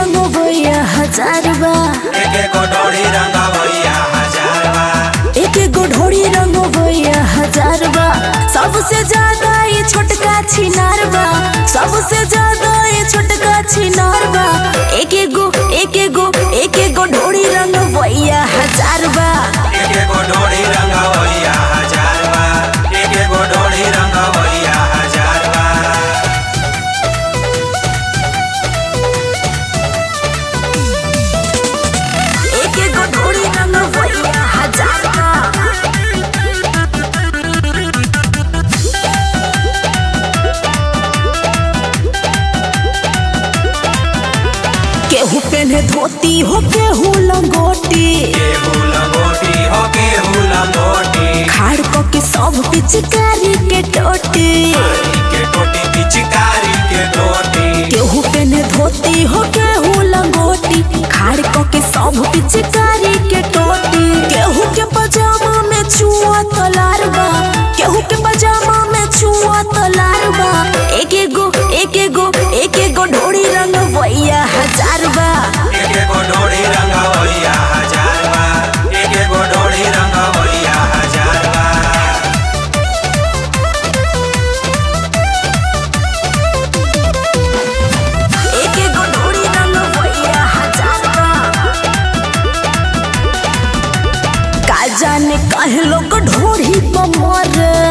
रंग भैया हजार बा एक एक डोरी रंगा भैया हजार बा एक एक ढोड़ी रंग भैया हजार बा सबसे ज्यादा ये छोटका छिनार बा सबसे ज्यादा ये छोटका छिनार बा एक एक गो एक एक गो एक एक गो ढोड़ी रंग भैया हजार बा एक एक डोरी रंगा भैया हजार बा एक एक डोरी रंगा भैया हजार बा एक एक गो ढोड़ी रंग भैया हजार बा केहू पेन्हे धोती हो केहू लंगोटी केहू लंगोटी हो केहू लंगोटी खाड़ क के सब पिचकारी के टोटी के टोटी पिचकारी के टोटी केहू पेन्हे धोती हो केहू लंगोटी खाड़ क के सब पिचकारी के टोटी केहू के पजामा में छुआ तलार बा केहू के पजामा में छुआ तलार बा एक एक गो एक एक गो एक एक गो ढोड़ी रंग भैया हजार बा एक एक डोरी रंगा भैया हजार बा एक एक डोरी रंगा भैया हजार बा एक एक गो ढोड़ी रंग भैया हजार बा का जाने काहे लोग ढोड़ी पर मरे